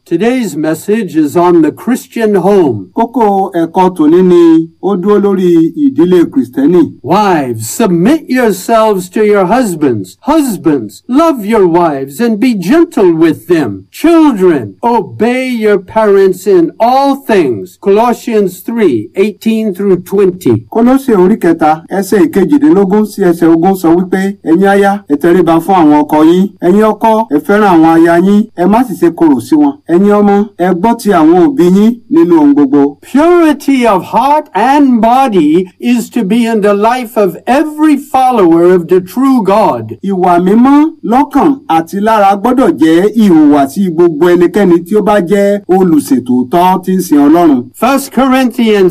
Today's message is on the Christian home. Kókó ẹ̀kọ́ tòní ni ó dúró lórí ìdílé Kìrìsìtẹ́nì. Wives, submit yourselves to your husbands. Husbands, love your wives and be gentle with them. Children, obey your parents in all things. Colossians 3, 18 through 20. Kólósè orí kẹta ẹsẹ̀ ìkejìdínlógún sí ẹsẹ̀ ogún sọ wípé ẹ̀yin aya ẹ tẹríba fún àwọn ọkọ yín. Ẹ̀yin ọkọ ẹ fẹ́ràn àwọn aya yín ẹ má sì ṣe korò sí wọn. Ẹ̀yin ọmọ ẹ gbọ́ ti àwọn òbí yín nínú ohun gbogbo. Purity of heart and body is to be in the life of every follower of the true God. Ìwà mímọ́ lọ́kàn àti lára gbọ́dọ̀ jẹ́ ìhùwàsí gbogbo ẹnikẹ́ni tí ó bá jẹ́ olùṣètòótọ́ tí ń sin Ọlọ́run. 1 Corinthians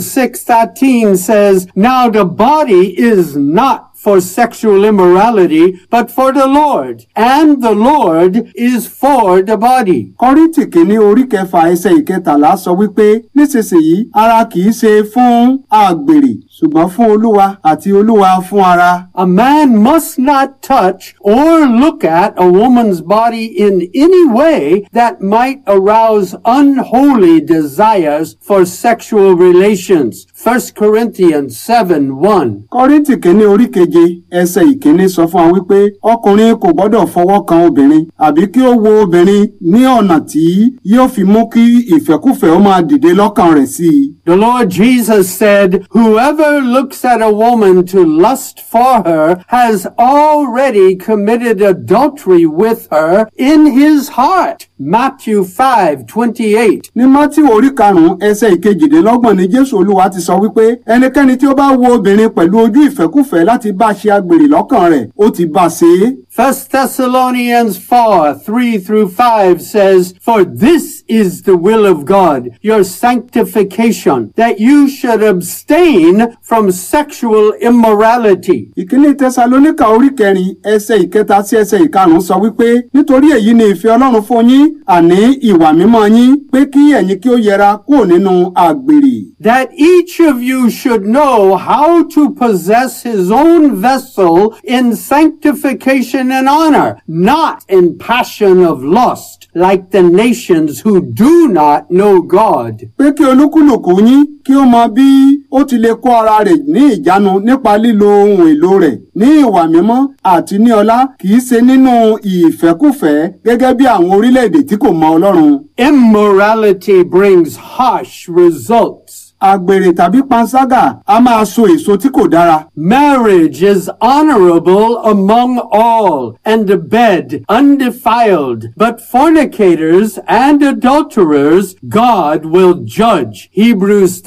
6:13 says, Now the body is not for sexual immorality, but for the Lord, and the Lord is for the body. Kọ́ríntì kìíní orí kẹfà ẹsẹ̀ ìkẹtàlá sọ wípé nísinsìnyí ara kìí ṣe fún àgbèrè ṣùgbọ́n fún Olúwa àti Olúwa fún ara. A man must not touch or look at a woman's body in any way that might arouse unholy desires for sexual relations. 1 Corinthians 7 1. Kọ́ríntì kìíní orí keje ẹsẹ̀ ìkíní sọ fún wa wípé ọkùnrin kò gbọ́dọ̀ fọwọ́ kan obìnrin àbí kí ó wo obìnrin ní ọ̀nà tí yóò fi mú kí ìfẹ́kúfẹ̀ẹ́ ó máa dìde lọ́kàn rẹ̀ sí i. The Lord Jesus said, Whoever looks at a woman to lust for her has already committed adultery with her in his heart. Matthew 5 28. ní mátí orí karùnún ẹsẹ̀ ìkejìdínlọ́gbọ̀n ni jésù olúwa ti sọ wípé ẹnikẹ́ni tí ó bá wo obìnrin pẹ̀lú ojú ìfẹ́kúfẹ̀ẹ́ láti bá ṣe agbèrè lọ́kàn rẹ̀ ó ti bá a ṣe é. 1 Thessalonians 4 3 through 5 says, For this is the will of God, your sanctification, that you should abstain from sexual immorality. ìkíní tẹsalóníkà orí kẹrin ẹsẹ̀ ìkẹta sí ẹsẹ̀ ìkarùnún sọ wípé nítorí èyí ni ìfẹ́ ọlọ́run fún yín àní ìwà mímọ́ yín pé kí ẹ̀yin kí ó yẹra kúrò nínú àgbèrè. that each of you should know how to possess his own vessel in sanctification and honor, not in passion of lust, like the nations who do not know God. pé kí olúkúlùkù yín kí ó mọ bí ó ti lè kó ara rẹ̀ ní ìjánu nípa lílo ohun èlò rẹ̀ ní ìwà mímọ́ àti ní ọlá kì í ṣe nínú ìfẹ́kùfẹ́ gẹ́gẹ́ bí àwọn orílẹ̀-èdè tí kò mọ ọlọ́run. Immorality brings harsh results. àgbèrè tàbí panṣágà a máa so èso tí kò dára. Marriage is honorable among all, and the bed undefiled. But fornicators and adulterers God will judge. Hebrews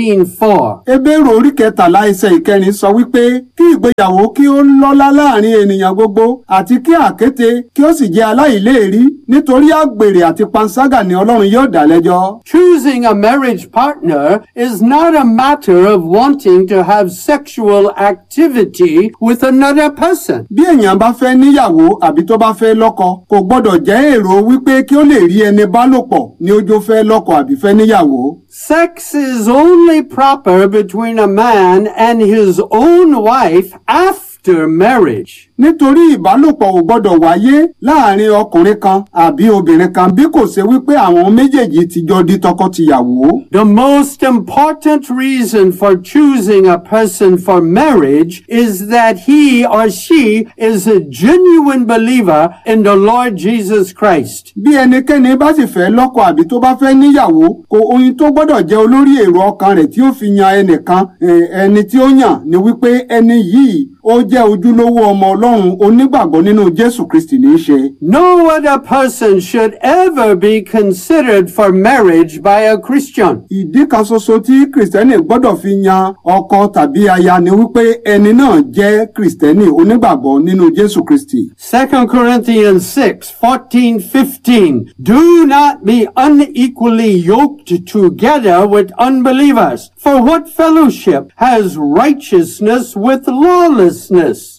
13:4. Hébérù orí kẹtàlá ẹsẹ̀ ìkẹrin sọ wípé kí ìgbéyàwó kí ó lọ́lá láàrin ènìyàn gbogbo àti kí àkéte kí ó sì jẹ́ aláìléèrí nítorí àgbèrè àti panṣágà ni Ọlọ́run yóò dá lẹ́jọ́. Choosing a marriage partner is not a matter of wanting to have sexual activity with another person. Bí èèyàn bá fẹ́ níyàwó àbí tó bá fẹ́ lọ́kọ kò gbọ́dọ̀ jẹ́ èrò wípé kí ó lè rí ẹni bá lò pọ̀ ní ojú fẹ́ lọ́kọ àbí fẹ́ níyàwó. Sex is only proper between a man and his own wife after marriage. Nítorí ìbálòpọ̀ ò gbọ́dọ̀ wáyé láàrin ọkùnrin kan àbí obìnrin kan bí kò ṣe wípé àwọn méjèèjì ti jọ di tọkọ-tìyàwó. The most important reason for choosing a person for marriage is that he or she is a genuine believer in the Lord Jesus Christ. Bí ẹnikẹ́ni bá sì fẹ́ lọ́kọ àbí tó bá fẹ́ níyàwó kò ohun tó gbọ́dọ̀ jẹ́ olórí èrò ọkàn rẹ̀ tí ó fi yan ẹnìkan eh, ẹni tí ó yàn ni wípé ẹni yìí ó jẹ́ ojúlówó ọmọ Ọlọ́run onígbàgbọ́ nínú Jésù Kristi ní í ṣe. No other person should ever be considered for marriage by a Christian. Ìdí kan ṣoṣo tí Kìrìsìtẹ́nì gbọ́dọ̀ fi yan ọkọ tàbí aya ni wípé ẹni náà jẹ́ Kìrìsìtẹ́nì onígbàgbọ́ nínú Jésù Kristi. 2 Corinthians 6, 14, 15. Do not be unequally yoked together with unbelievers. For what fellowship has righteousness with lawlessness?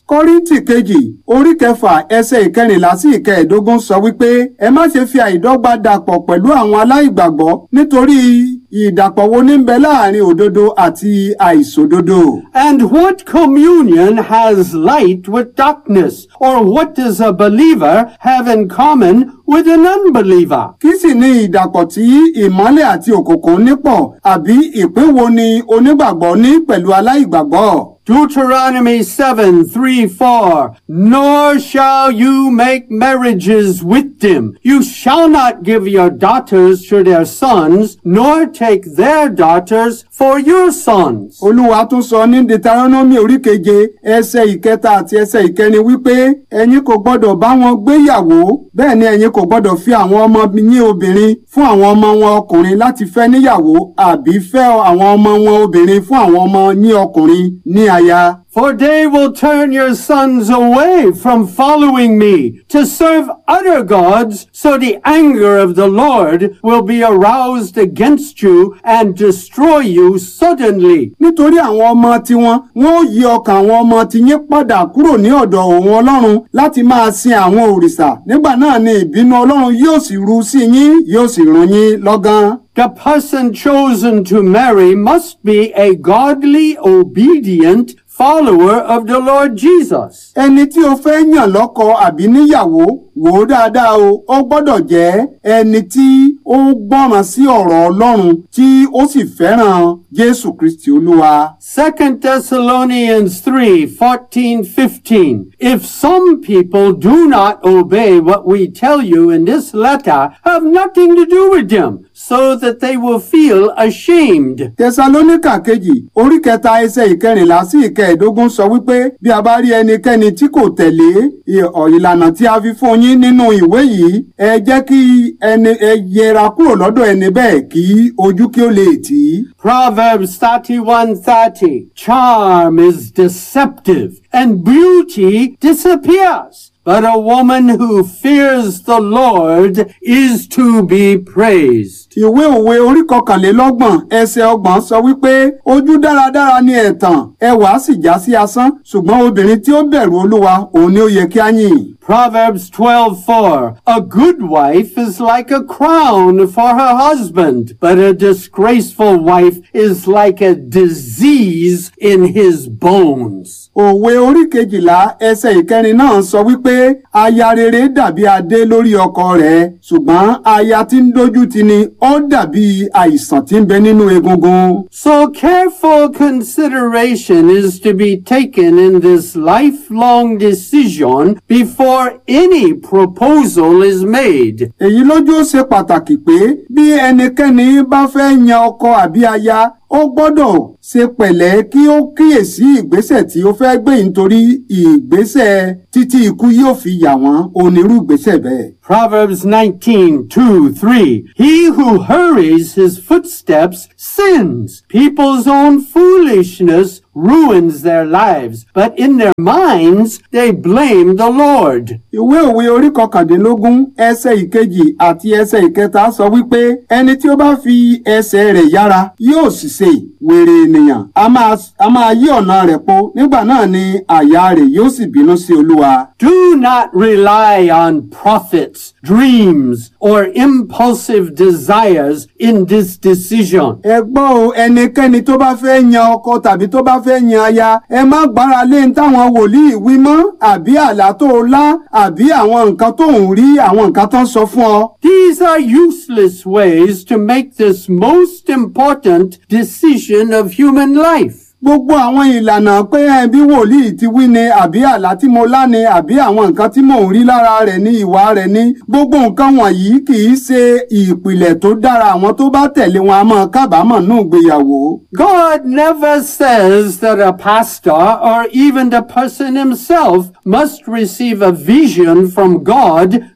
kọ́ríntì kejì orí kẹfà ẹsẹ̀ ìkẹrìnlá sí ìkẹẹ̀ẹ́dógún sọ wípé ẹ má ṣe fi àìdọ́gba dàpọ̀ pẹ̀lú àwọn aláìgbàgbọ́ nítorí ìdàpọ̀ wo ní ń bẹ láàrin òdodo àti àìṣòdodo. And what communion has light with darkness? Or what does a believer have in common with an unbeliever? kí sì ni ìdàpọ̀ tí ìmọ́lẹ̀ àti òkùnkùn nípọ̀ àbí ìpín wo ni onígbàgbọ́ ní pẹ̀lú aláìgbàgbọ́. Deuteronomy 7, 3, 4. Nor shall you make marriages with them. You shall not give your daughters to their sons, nor take their daughters for your sons. olúwa tún sọ ní deuteronomy orí keje ẹsẹ̀ ìkẹta àti ẹsẹ̀ ìkẹrin wípé ẹ̀yin kò gbọ́dọ̀ bá wọn gbéyàwó bẹ́ẹ̀ ni ẹ̀yin kò gbọ́dọ̀ fi àwọn ọmọ yín obìnrin fún àwọn ọmọ wọn ọkùnrin láti fẹ́ níyàwó àbí fẹ́ àwọn ọmọ wọn obìnrin fún àwọn ọmọ yín ọkùnrin ní aya. For they will turn your sons away from following me to serve other gods, so the anger of the Lord will be aroused against you and destroy you suddenly. nítorí àwọn ọmọ tiwọn wọn ó yí ọkàn àwọn ọmọ tiyín padà kúrò ní ọ̀dọ̀ òun ọlọ́run láti máa sin àwọn òrìṣà nígbà náà ni ìbínú ọlọ́run yóò sì ru sí yín yóò sì run yín lọ́gán. The person chosen to marry must be a godly, obedient follower of the Lord Jesus. ẹni tí o fẹ́ yàn lọ́kọ àbí níyàwó wò ó dáadáa o ó gbọ́dọ̀ jẹ́ ẹni tí ó gbọ́ràn sí ọ̀rọ̀ ọlọ́run tí ó sì fẹ́ràn jésù kristi olúwa. Second Thessalonians 3, 14, 15. If some people do not obey what we tell you in this letter, have nothing to do with them, so that they will feel ashamed. tẹsalóníkà kejì orí kẹta ẹsẹ̀ ìkẹrìnlá sí ìkẹẹ̀ẹ́dógún sọ wípé bí a bá rí ẹnikẹ́ni tí kò tẹ̀lé ì- ọ̀- ìlànà tí a fi fún yín nínú ìwé yìí ẹ jẹ́ kí ẹni ẹ yẹra kúrò lọ́dọ̀ ẹni bẹ́ẹ̀ kí ojú kí ó lè tì í. Proverbs 31:30. Charm is deceptive and beauty disappears. But a woman who fears the Lord is to be praised. ìwé òwe orí kọkànlélọ́gbọ̀n ẹsẹ̀ ọgbọ̀n sọ wípé ojú dáradára ni ẹ̀tàn ẹwà sì já sí asán ṣùgbọ́n obìnrin tí ó bẹ̀rù olúwa òun ni ó yẹ kí á yìn. Proverbs 12:4 A good wife is like a crown for her husband, but a disgraceful wife is like a disease in his bones. òwe orí kejìlá ẹsẹ̀ ìkẹrin náà sọ wípé aya rere dàbí adé lórí ọkọ rẹ̀ ṣùgbọ́n aya tí ń dójú tì ni ó dàbí àìsàn tí ń bẹ nínú egungun. So careful consideration is to be taken in this lifelong decision before any proposal is made. èyí lójú ó ṣe pàtàkì pé bí ẹnikẹ́ni bá fẹ́ yan ọkọ àbí aya ó gbọ́dọ̀ ṣe pẹ̀lẹ́ kí ó kíyèsí ìgbésẹ̀ tí ó fẹ́ gbé nítorí ìgbésẹ̀ títí ikú yóò fi yà wọ́n onírú ìgbésẹ̀ bẹ́ẹ̀. Proverbs 19, 2, 3. He who hurries his footsteps sins. People's own foolishness ruins their lives, but in their minds they blame the Lord. ìwé òwe orí kọkàndínlógún ẹsẹ̀ ìkejì àti ẹsẹ̀ ìkẹta sọ wípé ẹni tí ó bá fi ẹsẹ̀ rẹ̀ yára yóò sì ṣe wèrè ènìyàn a máa a máa yí ọ̀nà rẹ̀ po nígbà náà ni àyà rẹ̀ yóò sì bínú sí olúwa. Do not rely on prophets, dreams, or impulsive desires in this decision. ẹ gbọ́ o ẹnikẹ́ni tó bá fẹ́ yan ọkọ tàbí tó bá fẹ́ yan aya ẹ má gbára lé ní táwọn wòlíì wí mọ́ àbí àlá tó o lá àbí àwọn nǹkan tó ń rí àwọn nǹkan tó ń sọ fún ọ. These are useless ways to make this most important decision of human life. gbogbo àwọn ìlànà pé ẹ bí wòlíì ti wí ni àbí àlá tí mo lá ni àbí àwọn nǹkan tí mò ń rí lára rẹ̀ ní ìwà rẹ̀ ní gbogbo nǹkan wọ̀nyí kì í ṣe ìpìlẹ̀ tó dára àwọn tó bá tẹ̀lé wọn a máa kábàámọ̀ nù gbéyàwó. God never says that a pastor or even the person himself must receive a vision from God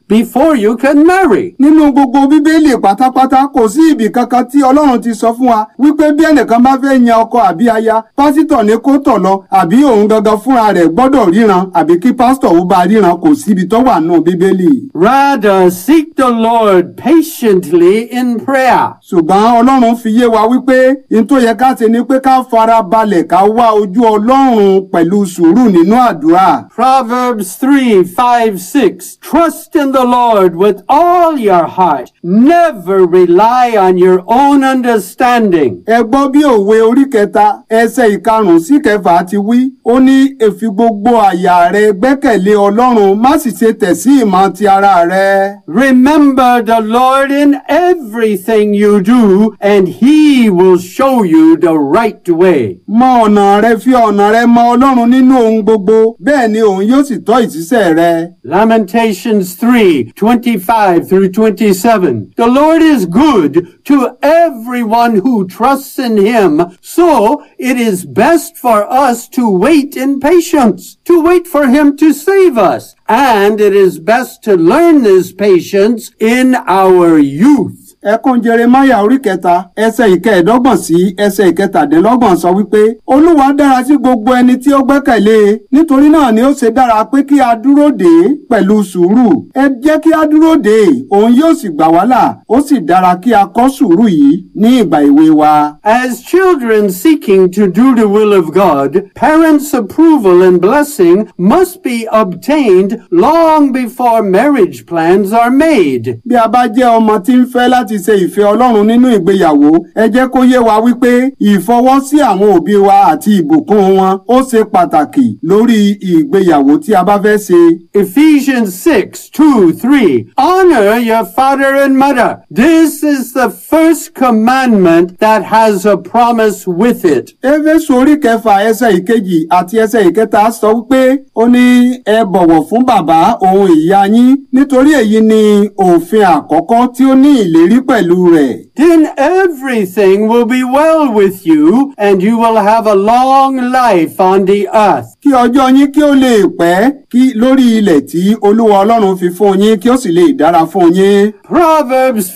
before you can marry. nínú gbogbo bíbélì pátápátá kò sí ibì kankan tí ọlọ́run ti sọ fún wa wípé bí ẹnìkan bá fẹ́ yan ọkọ àbí aya pásítọ̀ ní kó tọ̀ lọ àbí òun gangan fúnra rẹ̀ gbọ́dọ̀ ríran àbí kí pásítọ̀ ó bá ríran kò síbi tó wà nù bíbélì. Rather, seek the Lord patiently in prayer. ṣùgbọ́n ọlọ́run fi yé wa wípé n tó yẹ ká ṣe ni pé ká fara balẹ̀ ká wá ojú ọlọ́run pẹ̀lú sùúrù nínú àdúrà. Proverbs 3, 5, 6. Trust in the Lord with all your heart. Never rely on your own understanding. ẹ gbọ́ bí òwe orí kẹta ẹsẹ̀ ìkarùn-ún sí kẹfà ti wí ó ní èfi gbogbo àyà rẹ gbẹ́kẹ̀lé ọlọ́run má sì ṣe tẹ̀ sí ìmọ̀ ti ara rẹ. Remember the Lord in everything you do, and He will show you the right way. mọ ọ̀nà rẹ fi ọ̀nà rẹ mọ ọlọ́run nínú ohun gbogbo bẹ́ẹ̀ ni òun yóò sì tọ́ ìṣiṣẹ́ rẹ. Lamentations 3, 25 through 27. The Lord is good to everyone who trusts in Him, so it is best for us to wait in patience, to wait for Him to save us, and it is best to learn this patience in our youth. ẹkún jeremaya orí kẹta ẹsẹ̀ ìkẹẹ̀dọ́gbọ̀n sí ẹsẹ̀ ìkẹtàdínlọ́gbọ̀n sọ wípé olúwa dára sí gbogbo ẹni tí ó gbẹ́kẹ̀lé e nítorí náà ni ó ṣe dára pé kí a dúró dè é pẹ̀lú sùúrù ẹ jẹ́ kí a dúró dè é òun yóò sì gbà wá là ó sì dára kí a kọ́ sùúrù yìí ní ìgbà èwe wa. As children seeking to do the will of God, parents' approval and blessing must be obtained long before marriage plans are made. bí a bá jẹ́ ọmọ tí ń fẹ́ láti ṣe ìfẹ́ ọlọ́run nínú ìgbéyàwó ẹ jẹ́ kó yé wa wípé ìfọwọ́sí àwọn òbí wa àti ìbùkún wọn ó ṣe pàtàkì lórí ìgbéyàwó tí a bá fẹ́ ṣe. Ephesians 6, 2, 3. Honor your father and mother. This is the first commandment that has a promise with it. éfésù orí kẹfà ẹsẹ̀ ìkejì àti ẹsẹ̀ ìkẹta sọ wípé ó ní ẹ bọ̀wọ̀ fún bàbá òun ìyá yín nítorí èyí ni òfin àkọ́kọ́ tí ó ní ìlérí pẹ̀lú rẹ̀. Then everything will be well with you and you will have a long life on the earth. kí ọjọ́ yín kí ó lè pẹ́ kí lórí ilẹ̀ tí olúwa ọlọ́run fi fún yín kí ó sì lè dára fún yín. Proverbs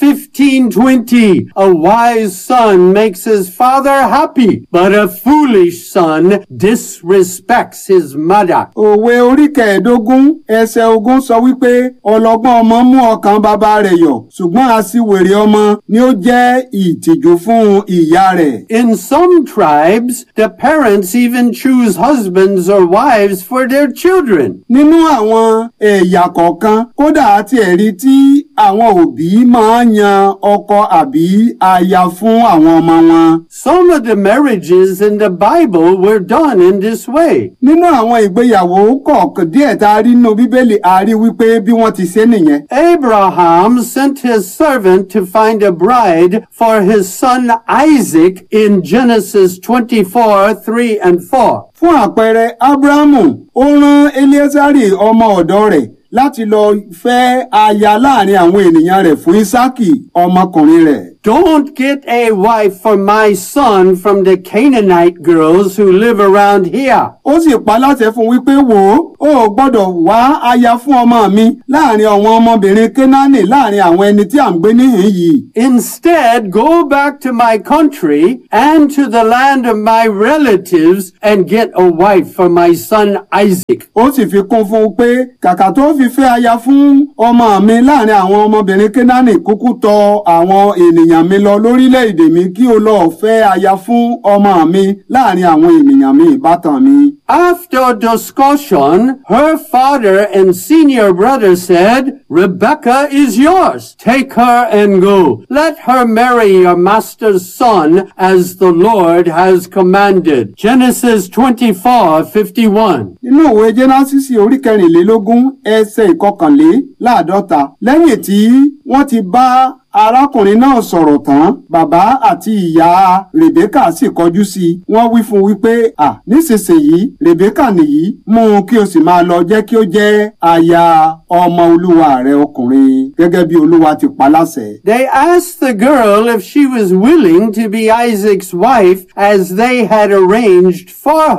15:20 A wise son makes his father happy, but a foolish son disrespects his mother. òwe orí kẹẹ̀ẹ́dógún ẹsẹ̀ ogún sọ wípé ọlọ́gbọ́n ọmọ mú ọkàn bàbá rẹ̀ yọ̀ ṣùgbọ́n aṣiwèrè ọmọ ni ó jẹ́ ìtìjú fún ìyá rẹ̀. In some tribes, the parents even choose husbands or wives for their children. nínú àwọn ẹ̀yà kọ̀ọ̀kan kódà àti ẹ̀rí tí àwọn òbí máa ń yan ọkọ àbí aya fún àwọn ọmọ wọn. Some of the marriages in the Bible were done in this way. nínú àwọn ìgbéyàwó kọ̀ọ̀kan díẹ̀ tá a rí nínú bíbélì a rí wípé bí wọ́n ti ṣe nìyẹn. Abraham sent his servant to find a bride for his son Isaac in Genesis 24, 3 and 4. fún àpẹẹrẹ abrahamu ó rán eliezari ọmọ ọ̀dọ̀ rẹ̀ láti lọ fẹ́ aya láàrin àwọn ènìyàn rẹ̀ fún isaki ọmọkùnrin rẹ̀. Don't get a wife for my son from the Canaanite girls who live around here. ó sì pa láṣẹ fún wípé wò ó ò gbọ́dọ̀ wá aya fún ọmọ mi láàrin àwọn ọmọbìnrin kénáánì láàrin àwọn ẹni tí à ń gbé níhìn yìí. Instead, go back to my country and to the land of my relatives and get a wife for my son Isaac. ó sì fi kún fún un pé kàkà tó fi fẹ́ aya fún ọmọ mi láàrin àwọn ọmọbìnrin kénáánì kúkú tọ àwọn ènìyàn mi lọ lórílẹ̀‐èdè mi kí o lọ fẹ́ aya fún ọmọ mi láàrin àwọn ènìyàn mi ìbátan mi. After discussion, her father and senior brother said, Rebecca is yours. Take her and go. Let her marry your master's son as the Lord has commanded. Genesis 24, 51. nínú òwe jẹ́násìsì orí kẹrìnlélógún ẹsẹ̀ ìkọkànléláàádọ́ta lẹ́yìn tí wọ́n ti bá arákùnrin náà sọ̀rọ̀ tán bàbá àti ìyá rèbékà sì kọjú sí i wọ́n wí fún un wípé à nísinsìnyí rèbékà nìyí mú un kí o sì máa lọ jẹ́ kí ó jẹ́ aya ọmọ olúwa rẹ ọkùnrin gẹ́gẹ́ bí olúwa ti pa láṣẹ. They asked the girl if she was willing to be Isaac's wife as they had arranged for her.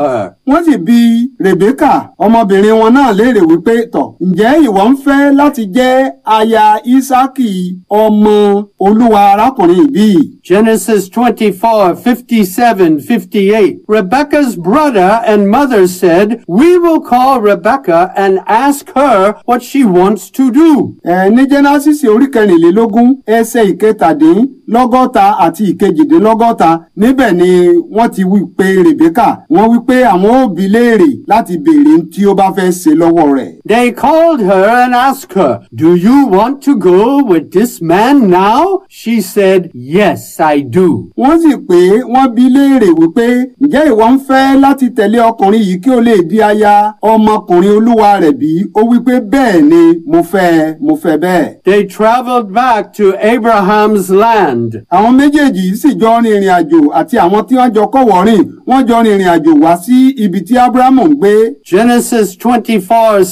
wọ́n sì bi Rèbékà ọmọbìnrin wọn náà léèrè wípé tọ̀ ǹjẹ́ ìwọ ń fẹ́ láti jẹ́ aya Ísákì ọmọ olúwa arákùnrin ìbí yìí? Genesis 24, 57, 58. Rebekah's brother and mother said, We will call Rebekah and ask her what she wants to do. ẹ ní jẹ́násìsì orí kẹrìnlélógún ẹsẹ̀ ìkẹtàdínlọ́gọ́ta àti ìkejìdínlọ́gọ́ta níbẹ̀ ni wọ́n ti wí pé Rèbékà wọ́n wí pé àwọn ó bi léèrè láti béèrè tí ó bá fẹ́ ṣe lọ́wọ́ rẹ̀. They called her and asked her, Do you want to go with this man now? She said, Yes, I do. wọ́n sì pé wọ́n bi léèrè wípé ǹjẹ́ ìwọ ń fẹ́ láti tẹ̀lé ọkùnrin yìí kí o lè di aya ọmọkùnrin olúwa rẹ̀ bí? ó wípé bẹ́ẹ̀ ni mo fẹ́ mo fẹ́ bẹ́ẹ̀. They traveled back to Abraham's land. àwọn méjèèjì sì jọ rin ìrìn àjò àti àwọn tí wọ́n jọ kọ́wọ́ rìn wọ́n jọ rin ìrìn àjò wá sí ibi tí Ábúráhámù ń gbé. Genesis 24,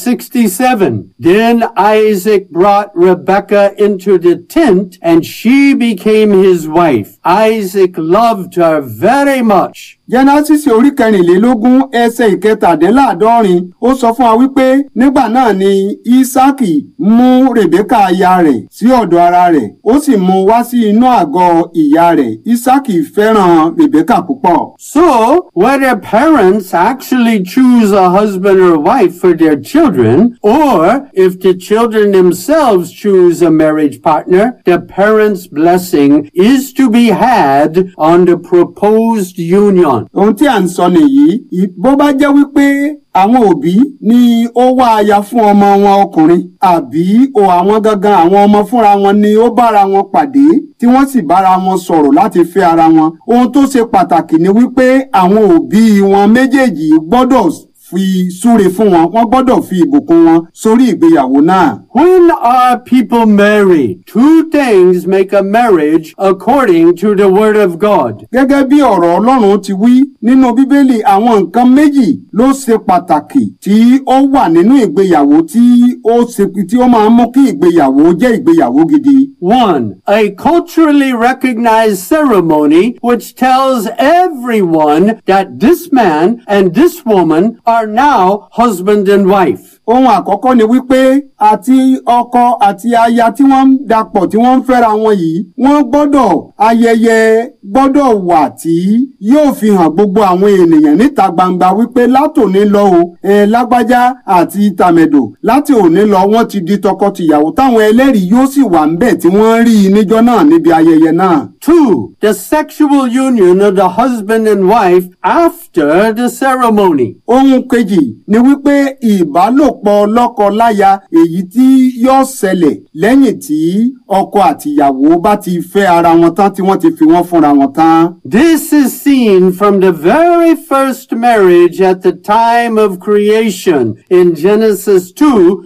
67. Then Isaac brought Rebekah into the tent and she became his wife. Isaac loved her very much. jẹ́násìsì orí kẹrìnlélógún ẹsẹ̀ ìkẹtàdínláàádọ́rin ó sọ fún wa wípé nígbà náà ni ísákì mú rèbékà aya rẹ̀ sí ọ̀dọ̀ ara rẹ̀ ó sì mú wá sí inú àgọ́ ìyá rẹ̀ ísákì fẹ́ràn rèbékà púpọ̀. So, whether parents actually choose a husband or wife for their children, or if the children themselves choose a marriage partner, the parents' blessing is to be had on the proposed union. ohun tí à ń sọ nìyí ì- bó bá jẹ́ wípé àwọn òbí ni ó wá aya fún ọmọ wọn ọkùnrin àbí o àwọn gangan àwọn ọmọ fúnra wọn ni ó bára wọn pàdé tí wọ́n sì bára wọn sọ̀rọ̀ láti fẹ́ ara wọn ohun tó ṣe pàtàkì ni wípé àwọn òbí wọn méjèèjì gbọ́dọ̀ fi súre fún wọn wọ́n gbọ́dọ̀ fi ìbùkún wọn sórí ìgbéyàwó náà. When are people married? Two things make a marriage according to the Word of God. gẹ́gẹ́ bí ọ̀rọ̀ ọlọ́run ti wí nínú bíbélì àwọn nǹkan méjì ló ṣe pàtàkì tí ó wà nínú ìgbéyàwó tí ó ṣe tí ó máa ń mú kí ìgbéyàwó jẹ́ ìgbéyàwó gidi. One, a culturally recognized ceremony which tells everyone that this man and this woman are now husband and wife. ohun àkọ́kọ́ ni wípé àti ọkọ àti aya tí wọ́n ń dapọ̀ tí wọ́n ń fẹ́ra wọn yìí wọ́n gbọ́dọ̀ ayẹyẹ gbọ́dọ̀ wà tí yóò fi hàn gbogbo àwọn ènìyàn níta gbangba wípé látòní lọ o ẹ lágbájá àti tàmẹ̀dò láti òní lọ wọ́n ti di tọkọtìyàwó táwọn ẹlẹ́rìí yóò sì wà ńbẹ̀ tí wọ́n rí i níjọ́ náà níbi ayẹyẹ náà. Two, the sexual union of the husband and wife after the ceremony. ohun kejì ni wípé ìbálòpọ̀ lọ́kọ-láya èyí tí yóò ṣẹlẹ̀ lẹ́yìn tí ọkọ àtìyàwó bá ti fẹ́ ara wọn tán tí wọ́n ti fi wọ́n fúnra wọn tán. This is seen from the very first marriage at the time of creation in Genesis 2,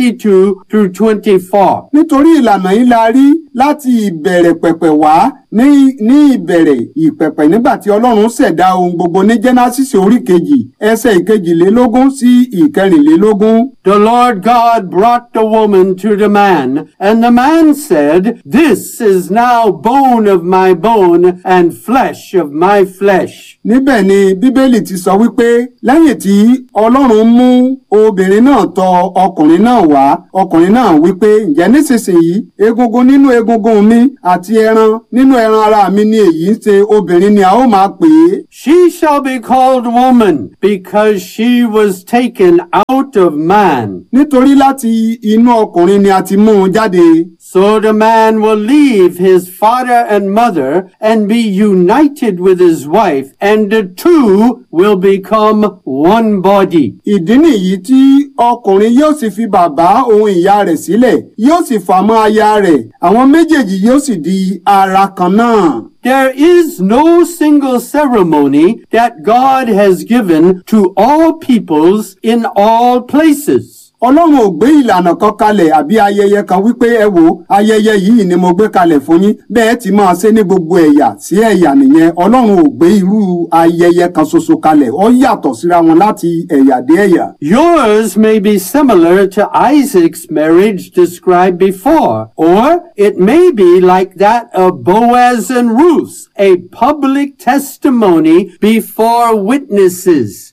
22 through 24. nítorí ìlànà yìí la rí láti ìbẹ̀rẹ̀ pẹ̀pẹ̀ wá ní ní ìbẹ̀rẹ̀ ìpẹ̀pẹ̀ nígbà tí ọlọ́run ṣẹ̀dá ohun gbogbo ní jẹ́násìsì orí kejì ẹsẹ̀ ìkejìlélógún sí ìkẹrìnlélógún. The Lord God brought the woman to the man, and the man said, This is now bone of my bone and flesh of my flesh. níbẹ̀ ni bíbélì ti sọ wípé lẹ́yìn tí ọlọ́run mú obìnrin náà tọ ọkùnrin náà wá ọkùnrin náà wípé ǹjẹ́ nísinsìnyí egungun nínú egungun mi àti ẹran nínú ẹran ara mi ni èyí ń ṣe obìnrin ni a ó máa pè é. She shall be called woman because she was taken out of man. nítorí láti inú ọkùnrin ni a ti mú un jáde. So the man will leave his father and mother and be united with his wife, and the two will become one body. ìdí nìyí tí ọkùnrin yóò sì fi bàbá òun ìyá rẹ̀ sílẹ̀ yóò sì fà mọ́ aya rẹ̀ àwọn méjèèjì yóò sì di ara kan náà. There is no single ceremony that God has given to all peoples in all places. ọlọ́run ò gbé ìlànà kan kalẹ̀ àbí ayẹyẹ kan wípé ẹ wo ayẹyẹ yìí ni mo gbé kalẹ̀ fún yín bẹ́ẹ̀ ti máa ṣe ní gbogbo ẹ̀yà sí ẹ̀yà nìyẹn ọlọ́run ò gbé irú ayẹyẹ kan ṣoṣo kalẹ̀ ó yàtọ̀ síra wọn láti ẹ̀yà dé ẹ̀yà. Yours may be similar to Isaac's marriage described before, or it may be like that of Boaz and Ruth, a public testimony before witnesses.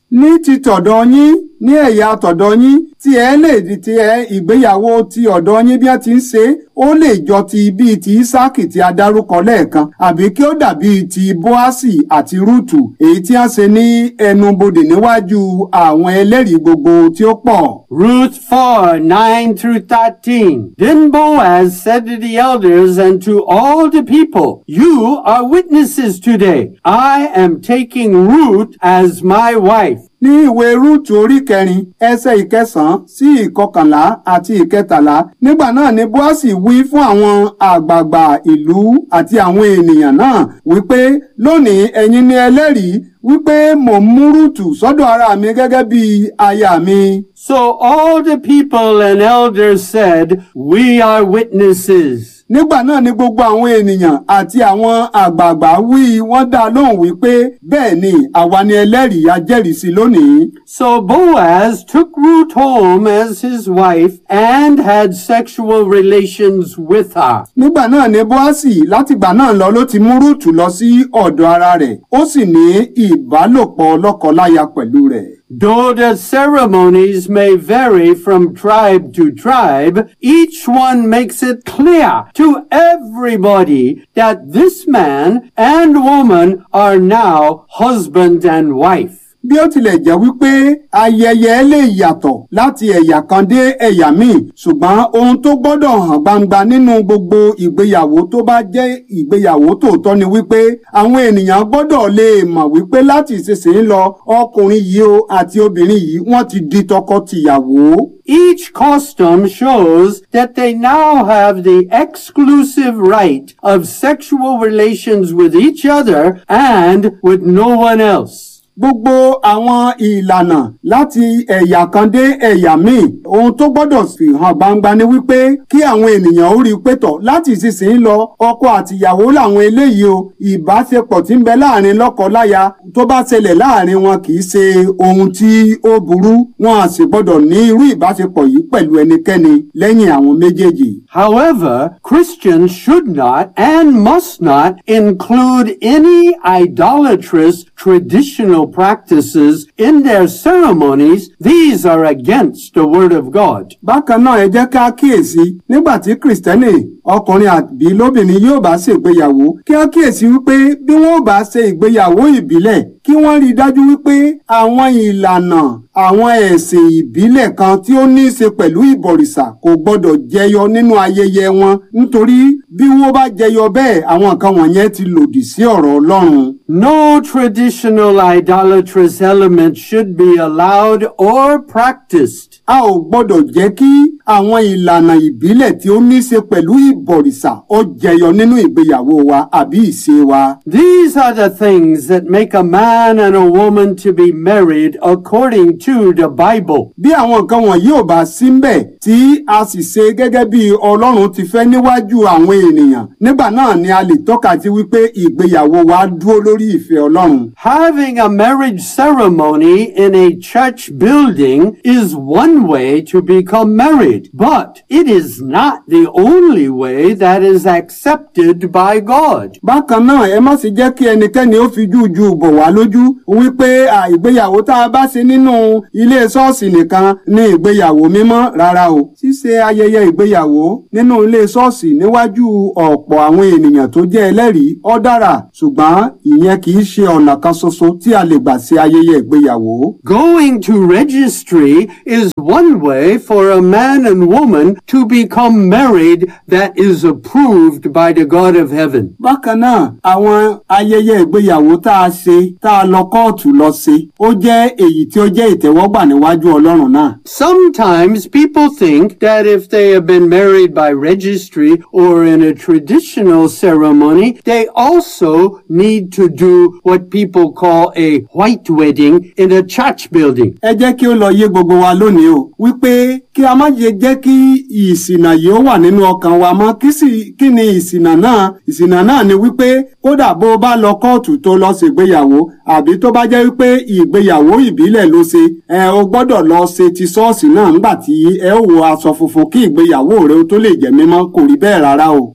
ní ti tọ̀dọ̀ yín ní ẹ̀yà tọ̀dọ̀ yín tí ẹ lè di ti ẹ ìgbéyàwó ti ọ̀dọ̀ yín bí wọ́n ti ń ṣe é ó lè jọ ti bíi ti Ísáàkì tí a dárúkọ lẹ́ẹ̀kan àbí kí ó dàbí ti Bóásì àti Rúùtù èyí tí wọ́n ṣe ní ẹnubodè níwájú àwọn ẹlẹ́rìí gbogbo tí ó pọ̀. Ruth 4, 9 through 13. Then Boaz said to the elders and to all the people, You are witnesses today. I am taking Ruth as my wife. ní ìwé rúùtù orí kẹrin ẹsẹ̀ ìkẹsànán sí ìkọkànlá àti ìkẹtàlá nígbà náà ni bóásì wí fún àwọn àgbààgbà ìlú àti àwọn ènìyàn náà wípé lónìí ẹ̀yin ni ẹlẹ́rìí wípé mò ń mú rúùtù sọ́dọ̀ ara mi gẹ́gẹ́ bí aya mi. So all the people and elders said, We are witnesses. nígbà náà ni gbogbo àwọn ènìyàn àti àwọn àgbààgbà wí wọ́n dá lóhùn wípé bẹ́ẹ̀ ni àwa ni ẹlẹ́rìí ajẹ́rìísí lónìí. So Boaz took Ruth home as his wife and had sexual relations with her. nígbà náà ni bóásì látìgbà náà lọ ló ti mú rúùtù lọ sí ọ̀dọ̀ ara rẹ̀ ó sì ní ìbálòpọ̀ lọ́kọláya pẹ̀lú rẹ̀. Though the ceremonies may vary from tribe to tribe, each one makes it clear to everybody that this man and woman are now husband and wife. bí ó tilẹ̀ jẹ́ wípé ayẹyẹ lè yàtọ̀ láti ẹ̀yà kan dé ẹ̀yà míì ṣùgbọ́n ohun tó gbọ́dọ̀ hàn gbangba nínú gbogbo ìgbéyàwó tó bá jẹ́ ìgbéyàwó tòótọ́ ni wípé àwọn ènìyàn gbọ́dọ̀ lè mọ̀ wípé láti ìsinsìnyí lọ ọkùnrin yìí o àti obìnrin yìí wọ́n ti di tọkọ-tìyàwó. Each custom shows that they now have the exclusive right of sexual relations with each other and with no one else. gbogbo àwọn ìlànà láti ẹ̀yà kan dé ẹ̀yà míì ohun tó gbọ́dọ̀ fi hàn gbangba ni wípé kí àwọn ènìyàn ó rí i pé tọ̀ láti ìsinsìnyí lọ ọkọ àtìyàwó làwọn eléyìí o ìbáṣepọ̀ tí ń bẹ láàrin lọ́kọ-láya tó bá ṣẹlẹ̀ láàrin wọn kì í ṣe ohun tí ó burú wọn à sì gbọ́dọ̀ ní irú ìbáṣepọ̀ yìí pẹ̀lú ẹnikẹ́ni lẹ́yìn àwọn méjèèjì. However, Christians should not and must not include any idolatrous traditional practices in their ceremonies. These are against the Word of God. bákan náà ẹ jẹ́ ká kíyèsí nígbà tí kìrìsìtẹ́nì ọkùnrin àbí lóbìnrin yóò bá ṣe ìgbéyàwó kí á kíyèsí wípé bí wọ́n bá ṣe ìgbéyàwó ìbílẹ̀ kí wọ́n rí i dájú wípé àwọn ìlànà àwọn ẹ̀sìn ìbílẹ̀ kan tí ó ní í ṣe pẹ̀lú ìbọ̀rìṣà kò gbọ́dọ̀ jẹyọ nínú ayẹyẹ wọn nítorí bí wọ́n bá jẹyọ bẹ́ẹ̀ àwọn nǹkan wọ̀nyẹn ti lòdì sí ọ̀rọ̀ Ọlọ́run. No traditional idolatrous element should be allowed or practiced. a ò gbọ́dọ̀ jẹ́ kí àwọn ìlànà ìbílẹ̀ tí ó ní í ṣe pẹ̀lú ìbọ̀rìṣà ó jẹyọ nínú ìgbéyàwó wa àbí ìṣe wa. These are the things that make a man and a woman to be married according to the Bible. bí àwọn nǹkan wọ̀nyí ò bá sí ńbẹ̀ tí a sì ṣe gẹ́gẹ́ bí Ọlọ́run ti fẹ́ níwájú àwọn ènìyàn nígbà náà ni a lè tọ́ka sí wípé ìgbéyàwó wa dúró lórí ìfẹ́ Ọlọ́run. Having a marriage ceremony in a church building is one way to become married, but it is not the only way that is accepted by God. bákan náà ẹ má sì jẹ́ kí ẹnikẹ́ni ó fi jújú bọ̀ wá lójú wípé à, ìgbéyàwó tá a bá ṣe nínú ilé ṣọ́ọ̀ṣì nìkan ni ìgbéyàwó mímọ́ rárá o ṣíṣe ayẹyẹ ìgbéyàwó nínú ilé ṣọ́ọ̀ṣì níwájú ọ̀pọ̀ àwọn ènìyàn tó jẹ́ ẹlẹ́rìí ó dára ṣùgbọ́n ìyẹn kì í ṣe ọ̀nà kan ṣoṣo tí a lè gbà ṣe ayẹyẹ ìgbéyàwó. Going to registry is one way for a man and woman to become married that is approved by the God of heaven. bákan náà àwọn ayẹyẹ ìgbéyàwó tá a ṣe tá a lọ kóòtù lọ ṣe ó jẹ́ èyí tí ó jẹ́ ìtẹ́wọ́gbà níwájú Ọlọ́run náà. Sometimes people think that if they have been married by registry or in a traditional ceremony, they also need to do what people call a white wedding in a church building. ẹ jẹ́ kí ó lọ yé gbogbo wa lónìí o wípé kí a má ṣe jẹ́ kí ìṣìnà yìí ó wà nínú ọkàn wa mọ́ kí sì kí ni ìṣìnà náà ìṣìnà náà ni wípé kódà bó o bá lọ kóòtù tó lọ ṣègbéyàwó àbí tó bá jẹ́ wípé ìgbéyàwó ìbílẹ̀ ló ṣe ẹ o gbọ́dọ̀ lọ ṣe ti ṣọ́ọ̀ṣì náà ńgbà tí ẹ ó wọ aṣọ funfun kí ìgbéyàwó rẹ ó tó lè jẹ́ mímọ́ kò rí bẹ́ẹ̀ rárá o.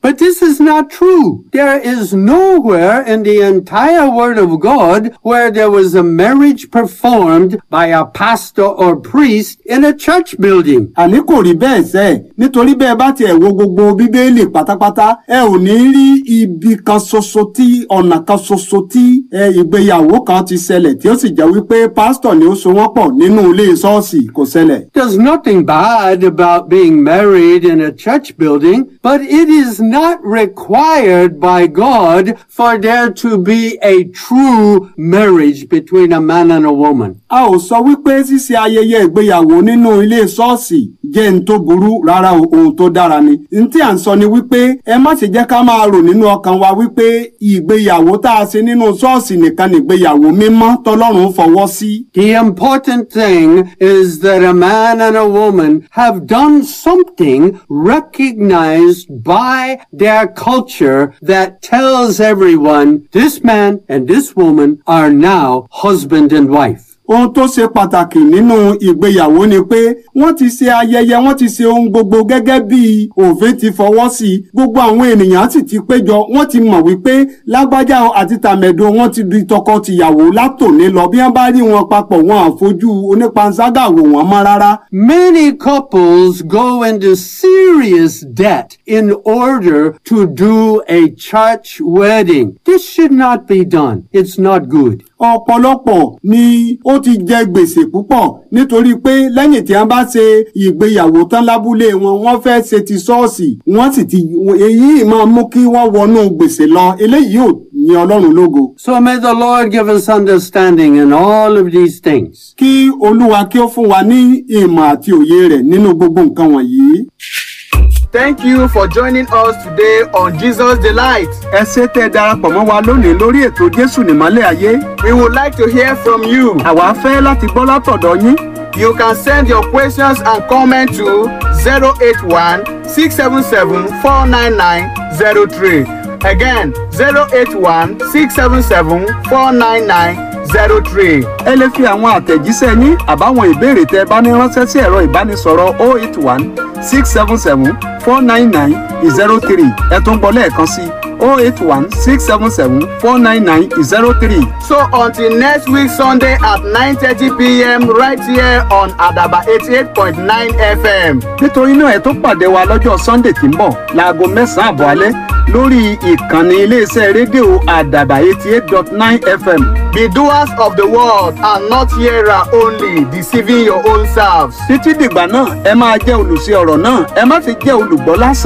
But this is not true. There is nowhere in the entire Word of God where there was a marriage performed by a pastor or priest in a church building. àní kò rí bẹ́ẹ̀ sẹ́ nítorí bẹ́ẹ̀ bá tiẹ̀ wo gbogbo bíbélì pátápátá ẹ ò ní rí ibi kan ṣoṣo tí ọ̀nà kan ṣoṣo tí ẹ, ìgbéyàwó kan ti ṣẹlẹ̀ tí ó sì jẹ́ wípé pásítọ̀ ni ó so wọ́n pọ̀ nínú ilé ṣọ́ọ̀ṣì kò ṣẹlẹ̀. There's nothing bad about being married in a church building, but it is not required by God for there to be a true marriage between a man and a woman. a ò sọ wípé ṣíṣe ayẹyẹ ìgbéyàwó nínú ilé ṣọ́ọ̀ṣì jẹ́ n tó burú rárá o, ohun tó dára ni. n tí à ń sọ ni wípé ẹ má ṣe jẹ́ ká máa rò nínú ọkàn wa wípé ìgbéyàwó tá a ṣe nínú ṣọ́ọ̀ṣì nìkan nìgbéyàwó mímọ́ tọlọ́run fọwọ́ sí. The important thing is that a man and a woman have done something recognized by their culture that tells everyone this man and this woman are now husband and wife. ohun tó ṣe pàtàkì nínú ìgbéyàwó ni pé wọ́n ti ṣe ayẹyẹ wọ́n ti ṣe ohun gbogbo gẹ́gẹ́ bí òfin ti fọwọ́ sí i gbogbo àwọn ènìyàn sì ti péjọ wọ́n ti mọ̀ wípé lágbájá àti tàmẹ̀dò wọ́n ti di tọkọ-tìyàwó látòní lọ bí wọ́n bá rí wọn papọ̀ wọn àfojú onípanṣágà wò wọ́n mọ́ rárá. Many couples go into serious debt in order to do a church wedding. This should not be done. It's not good. ọ̀pọ̀lọpọ̀ ni ó ti jẹ gbèsè púpọ̀ nítorí pé lẹ́yìn tí wọ́n bá ṣe ìgbéyàwó tán lábúlé wọn wọ́n fẹ́ ṣe ti ṣọ́ọ̀ṣì wọ́n sì ti èyí máa mú kí wọ́n wọnú gbèsè lọ eléyìí ò ní ọlọ́run lógo. So may the Lord give us understanding in all of these things. kí olúwa kí ó fún wa ní ìmọ̀ àti òye rẹ̀ nínú gbogbo nǹkan wọ̀nyí. Thank you for joining us today on Jesus Delight. ẹ ṣé tẹ́ ẹ darapọ̀ mọ́ wa lónìí lórí ètò jésù nìmọ́lẹ̀ ayé We would like to hear from you. àwa fẹ́ láti gbọ́ látọ̀dọ̀ yín. You can send your questions and comments to 081 677 49903. Again, 081 677 49903. ẹ lè fi àwọn àtẹ̀jíṣẹ́ yín àbáwọn ìbéèrè tẹ́ ẹ bá ní ránṣẹ́ sí ẹ̀rọ ìbánisọ̀rọ̀ 081 677 499 03 ẹ tún gbọ́ lẹ́ẹ̀kan sí 081 677 499 03. So until next week Sunday at 9:30 p.m. right here on Adaba 88.9 FM. nítorí náà ẹ tó pàdé wa lọ́jọ́ sunday tí ń bọ̀ láago mẹ́sàn-án àbọ̀ alẹ́ lórí ìkànnì iléeṣẹ́ rédíò àdàbà eighty eight dot nine fm. Be doers of the word and not hearer only, deceiving your own selves. títí dìgbà náà ẹ máa jẹ́ olùṣe ọ̀rọ̀ náà ẹ má fi jẹ́ olùgbọ́ lásán.